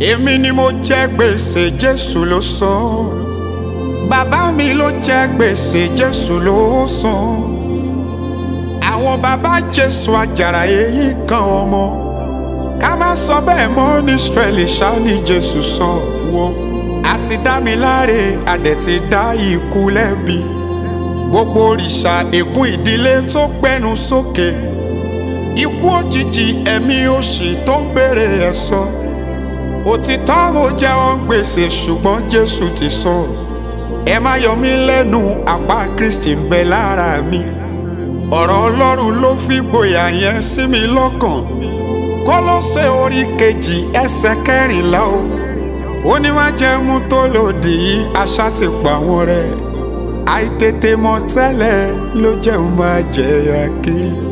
èmi ni mo jẹ gbèsè jésù ló san bàbá mi ló jẹ gbèsè jésù ló san àwọn bàbá jésù àjàrà èyí kan ọmọ ká má sọ bẹ́ẹ̀ mọ́ ní israẹli ṣáá ní jésù san wo àti dá mi láre adẹ̀ ti dá ikú lẹ́bi gbogbo òrìṣà ègún ìdílé tó gbẹnu sókè ikú òjijì ẹ̀mí òṣì tó ń béèrè ẹ̀san òtítọ́ mo jẹ́wọ́ gbèsè ṣùgbọ́n jésù ti san ẹ má yọ mí lẹ́nu àpá kristi ń bẹ lára mi ọ̀rọ̀ ọlọ́run ló fi gboyà yẹn sí mi lọ́kàn kọ́lọ́sẹ̀ orí kejì ẹsẹ̀ kẹrìnlá o ó ní má jẹ́ mú tó lòdì yìí aṣá ti pa wọ́n rẹ̀ àìtètè mọ̀ tẹ́lẹ̀ ló jẹun máa jẹ̀yà kiri.